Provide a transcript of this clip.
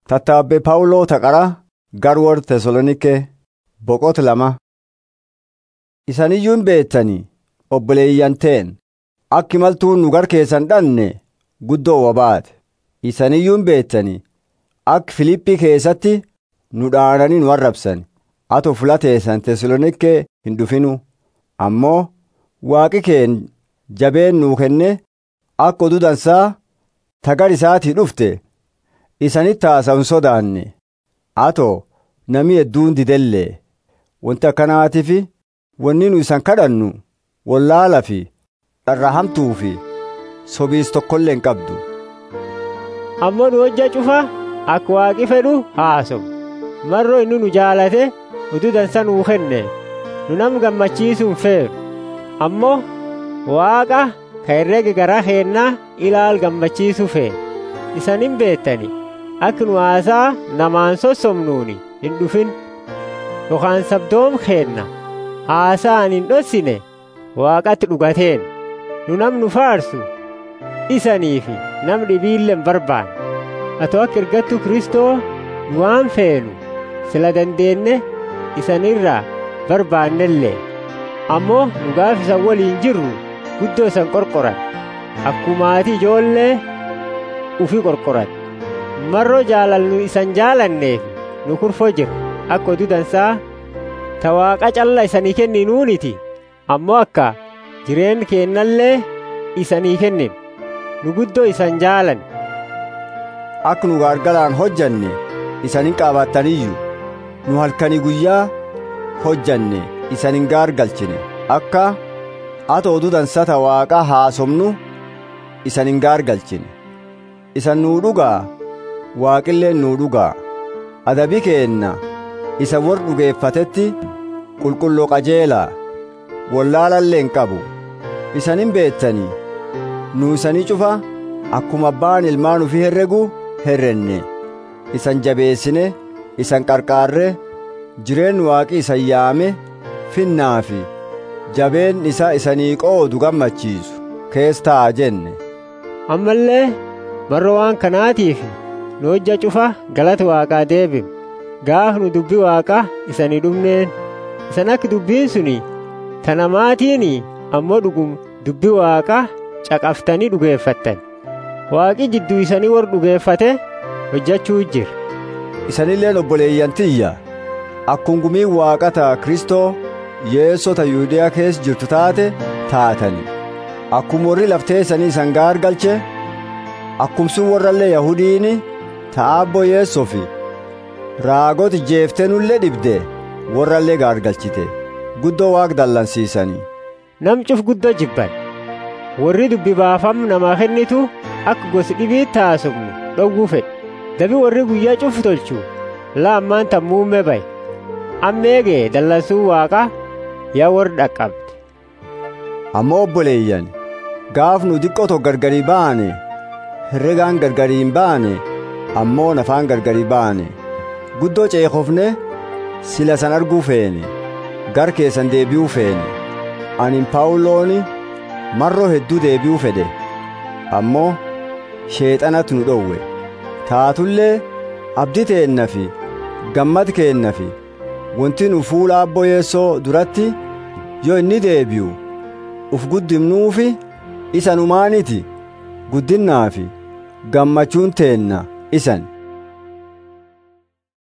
Tattaabbee Phaawuloo taqara garwoora Tesaloniikee boqota lama. Isaniyyuu hin beektanii obboleeyyan ta'en akki maltuun nu gar keessan dhanne guddoo wabaate. Isaniyyuu hin beektanii akka Filiiphii keessatti nu dhaananii nu arrabsan. Atoo fulateessan Tesaloniikee hin dhufinu. Ammoo waaqi keen jabeen nuu kenne akka oduu dansaa tagar isaatii dhufte isanitti haasa'u hin sodaanne. Atoo namni hedduun didellee wanti akkanaatiif wanni nu isan kadhannu wallaalaa fi dharraa hamtuu fi sobiis tokkollee hin qabdu. Ammoo nu hojja cufa akka waaqi fedhu haasomu. Marroo inni nu jaalate oduu dansa nuu kenne nu nam gammachiisuu hin feeru. Ammoo waaqa ka herrega garaa keennaa ilaal gammachiisuu fee. Isan hin beektani akka nu haasaa namaan sossomnuuni hin dhufin. Yookaan sabdoom keenna haasaan hin dhossine waaqatti dhugateen nu nam nu faarsu isanii fi nam dhibiillee hin barbaanne. Atoo akka ergattuu Kiristoo nu waan feenu sila dandeenye isanirraa barbaannellee ammoo nu gaaf isan waliin jirru guddoo isan qorqoran akkumaatii ijoollee ufi qorqoran marroo jaalallu isan jaalanneef nu kurfoo jiru akka oduu dansaa ta waaqa calla isanii kenninuuniti ammoo akka jireen keennallee isanii kennin nu guddoo isan jaalan Akka nu gargaraan hojjanne isanin qaabattaniyyuu nu halkanii guyyaa hojjanne isanin gaargalchine akka ata oduu dansata waaqa haasomnu isanin gaargalchine isan nuu dhugaa waaqilleen nuu dhugaa adabi keenna isa warra dhugeeffatetti qulqulloo qajeelaa wallaalallee hin qabu isanin beettanii nu isanii cufa akkuma abbaan ilmaan ufii herregu herrenne isan jabeessine isan qarqaarre jireen waaqi isan yaame finnaa fi jabeen isa isanii qoodu gammachiisu kees ta'a jenne. ammallee marroo waan kanaatiif nu hojja cufa galata waaqaa deebim gaaf nu dubbi waaqaa isanii dhumneen isan akka dubbiin suni tanamaatiin ammoo dhugum dubbi waaqaa caqaftanii dhugeeffattan waaqi jidduu isanii warra dhugeeffate hojjechuu jira. Isanilleen obboleeyyan tiyya akkungumiin waaqata Kristoo yeessota Yihuudiyaa keessa jirtu taate taatani. Akkuma warri laftee isanii isan gaargalche akkumsun warrallee Yahudiini ta'aabbo yeessofi raagoti jeeftenullee dhibde warrallee gaargalchite guddoo waaq dallansiisanii. Nam cuf guddoo jibban warri dubbi baafam namaa kennitu akka gosi dhibiitti haasofnu dhowwuu fedhe. dabi warri guyyaa cufu tolchu laammaan tammuumme baye ammeegee dallansuu waaqa yaa warri dhaqqabde ammoo obboleeyyan gaaf nu xiqqoo gargarii baane herregaan gargarii hin baane ammoo nafaan gargarii baane guddoo ceekofne sila san arguu feene gar keessan deebi'uu feene anin paawulooni marroo hedduu deebi'uu fedhe ammoo sheexanatu nu dhowwe taatullee abdii teenna fi gammad keenna fi wanti nu fuula abbo yeessoo duratti yoo inni deebi'u uf guddimnuufi isa numaaniti guddinnaa fi gammachuun teenna isan